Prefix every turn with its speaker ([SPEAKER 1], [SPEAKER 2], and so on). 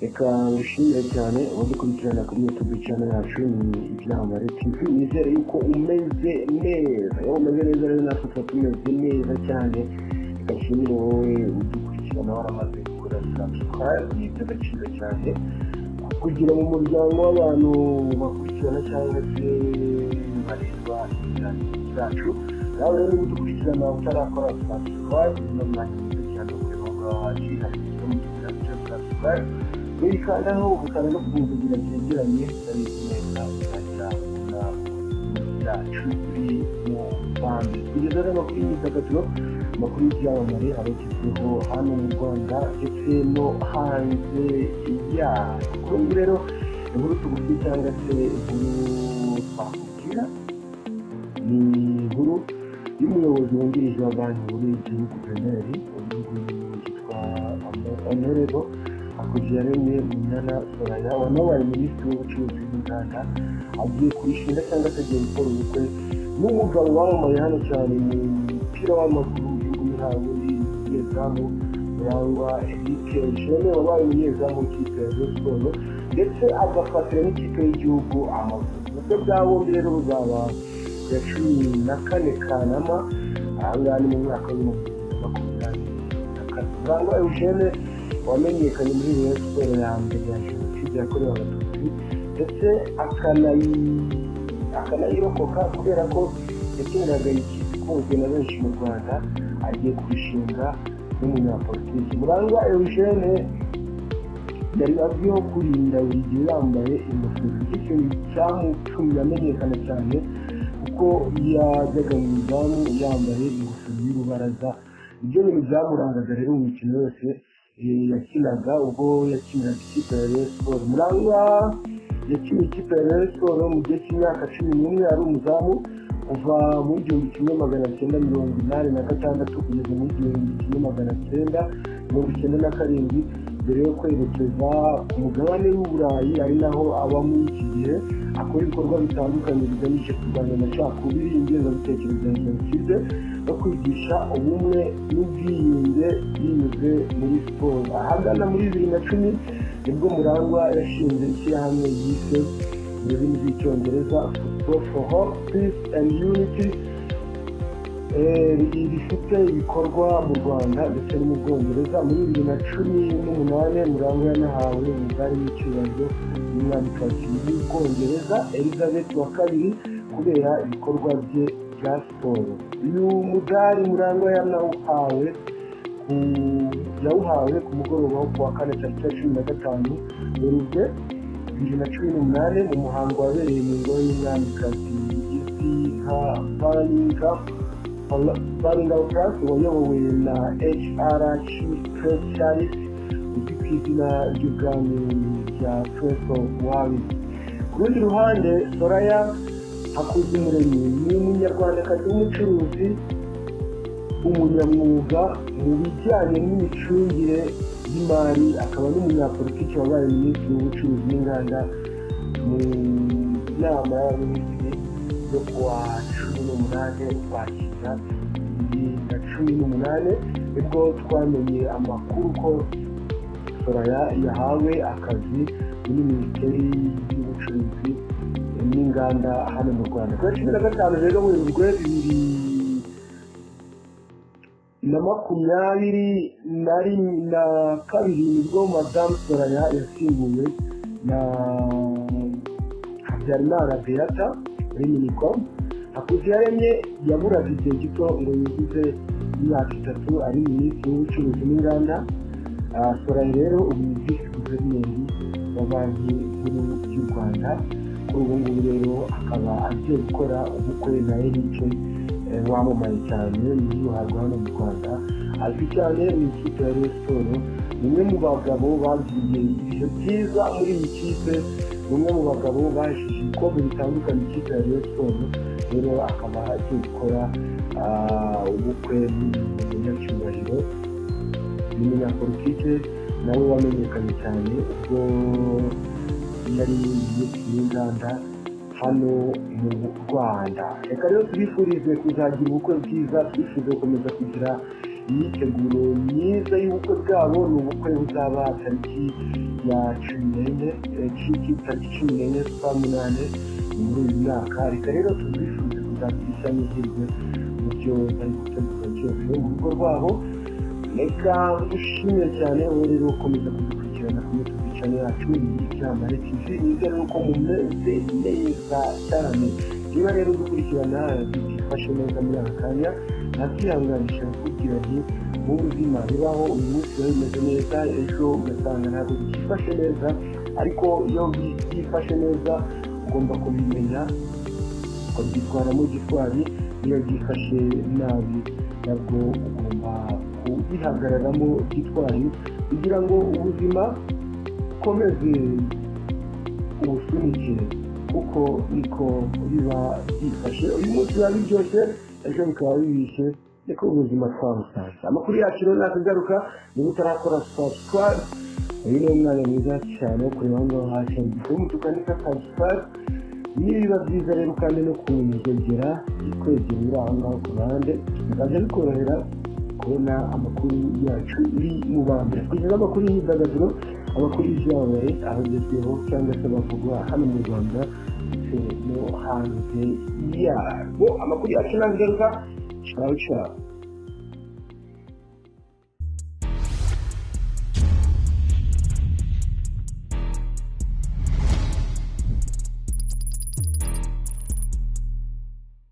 [SPEAKER 1] reka ngushimire cyane wadukurikirana kuri youtube channel yacu ni ibyamare tv nizere yuko umeze neza iyo umeze neza rero natwe tuba tumeze neza cyane reka nshimire wowe udukurikirana waramaze gukora subscribe ni iby'agaciro cyane kugira mu muryango w'abantu bakurikirana cyangwa se bareba ibiganiro byacu nawe rero udukurikirana utarakora subscribe ni umwanya mwiza cyane wo kureba aho ngaho hari ibyo mu kiganiro cya subscribe wikandaho ukaba no kugira byegeranye ari neza ukagira ubona byacu biri mu bandi kugeza rero amakuru y'imyidagaduro amakuru y'ibyamamare abagezweho hano mu rwanda ndetse no hanze yarwo rero inkuru tugufi cyangwa se inkuru twakubwira ni inkuru y'umuyobozi wungirije wa banki nkuru y'igihugu peneri igihugu yitwa onorero hakurya rimwe munyana soraya wanabaye minisitiri w'ubucuruzi n'inganda agiye kwishyura cyangwa se agiye gukora ubukwe n'umugabo wamamaye hano cyane mu mupira w'amaguru w'igihugu mihango y'umunyezamu murangwa erike jene wabaye umunyezamu w'ikipe ya Rayon siporo ndetse agafatira n'ikipe y'igihugu amavubi ubukwe bwa bombi rero buzaba ku ya cumi na kane kanama aha ngaha ni mu mwaka w'ibihumbi bibiri na makumyabiri na kane murangwa eugene wamenyekanye muri Rayon siporo ya mbere ya jenoside yakorewe abatutsi ndetse akanayi akanayirokoka kubera ko yakiniraga ikipe ikunzwe na benshi mu rwanda agiye kubishinga n'umunyapolitiki murangwa eugene yari azwiho kurinda buri gihe yambaye ingofero bityo icyamutumye amenyekana cyane kuko yajyaga mu izamu yambaye ingofero y'urubaraza ibyo bintu byamurangaga rero mu mikino yose eh, yakinaga ubwo yakiniraga ikipe ya Rayon Sports murangwa yakina ikipe ya Rayon Sports mu gihe cy'imyaka cumi n'umwe ari umuzamu kuva mu gihumbi kimwe magana cyenda mirongo inani na gatandatu kugeza mu gihumbi kimwe magana cyenda mirongo icyenda na karindwi mbere yo kwerekeza ku mugabane w'uburayi ari naho aba muri iki gihe akora ibikorwa bitandukanye bigamije kurwanya amacakubiri ingengabitekerezo ya jenoside no kwigisha ubumwe n'ubwiyunge binyuze muri siporo ahagana muri bibiri na cumi nibwo murangwa yashinze ishyirahamwe yise mu rurimi rw'icyongereza football for hope peace and unity Eh, rifite ibikorwa mu rwanda ndetse no mu bwongereza muri bibiri na cumi n'umunani murangwa yanahawe umudari w'icyubahiro n'umwamikazi w'ubwongereza elizabeth wa kabiri kubera ibikorwa bye bya siporo uyu mudari murangwa yanawuhawe ku- yawuhawe ku mugoroba wo kuwa kane tariki ya cumi na gatanu werurwe bibiri na cumi n'umunani mu muhango wabereye mu ngoro y'umwamikazi izwi nka baringamu baringamukas wayobowe na hrc press charles uzwi ku izina ry'ubwami rya press of wari ku rundi ruhande soraya hakuzumuremyi ni umunyarwandakazi w'umucuruzi umunyamwuga mu bijyanye n'imicungire y'imari akaba n'umunyapolitiki wabaye minisitiri w'ubucuruzi n'inganda mu nama y'abaminisitiri yo kuwa cumi n'umunani ukwakira bibiri na cumi n'umunani nibwo twamenye amakuru ko soraya yahawe akazi muri minisiteri y'ubucuruzi n'inganda hano mu rwanda ku ya cumi na gatanu rero werurwe bibiri na makumyabiri na rimwe na kabiri nibwo madamu soraya yasimbuwe na habyarimana beata muri minicom hakuziyaremye yaburaga igihe gito ngo yuzuze imyaka itatu ari minisitiri w'ubucuruzi n'inganda Ah, soraya rero ubu ni visi guverineri wa banki nkuru y'u rwanda kuri ubu ngubu rero akaba agiye gukora ubukwe na erike eh, wamamaye cyane yiyuharwa hano mu rwanda azwi cyane mu ikipe ya Rayon Sports ni umwe mu bagabo bagiriye ibihe byiza muri iyi kipe ni umwe mu bagabo bajeje ibikombe bitandukanye ikipe ya Rayon Sports rero akaba agiye gukora ah, ubukwe n'umunyacyubahiro umunyapolitike nawe wamenyekanye cyane ubwo yari minisitiri w'inganda hano mu rwanda reka rero tubifurize kuzagira ubukwe bwiza twifuze gukomeza kugira imyiteguro myiza y'ubukwe bwabo ni ubukwe buzaba tariki ya cumi n'enye tariki cumi n'enye z'ukwa munani muri uyu mwaka reka rero tubifuze kuzakirisha n'izirwe mu byo bari gutegura cyose mu rugo rwabo reka dushimire cyane ubu rero ukomeza kudukurikirana kuri tubicane yacu y'icyamare tivi niga nuko mumeze neza cyane niba rero udukurikirana byifashe neza muri aka kanya nakwihanganisha kukubwira nti mu buzima bibaho uyu munsi biba bimeze neza ejo ugasanga ntabwo byifashe neza ariko iyo byifashe neza ugomba kubimenya ukabyitwaramo gitwari iyo byifashe nabi nabwo ugomba kubihagararamo gitwari kugira ngo ubuzima bukomeze ubusunike kuko niko biba byifashe uyu munsi biba biryoshye ejo bikaba bibishe niko ubuzima twabusanze amakuru yacu rero nakagaruka niba utarakora subscribe uyu ni umwanya mwiza cyane wo kureba aho ngaho hasi umutuku tukanika subscribe niba byiza rero kandi no kunyegera kwegera aho ngaho ku ruhande bikajya bikorohera kubona amakuru yacu uri mu bambere kugeza amakuru y'imyidagaduro amakuru y'ibyabaye ahagezweho cyangwa se bavugwa hano mu rwanda ndetse no hanze yarwo amakuru yacu ntabwo igaruka cyawe cyawe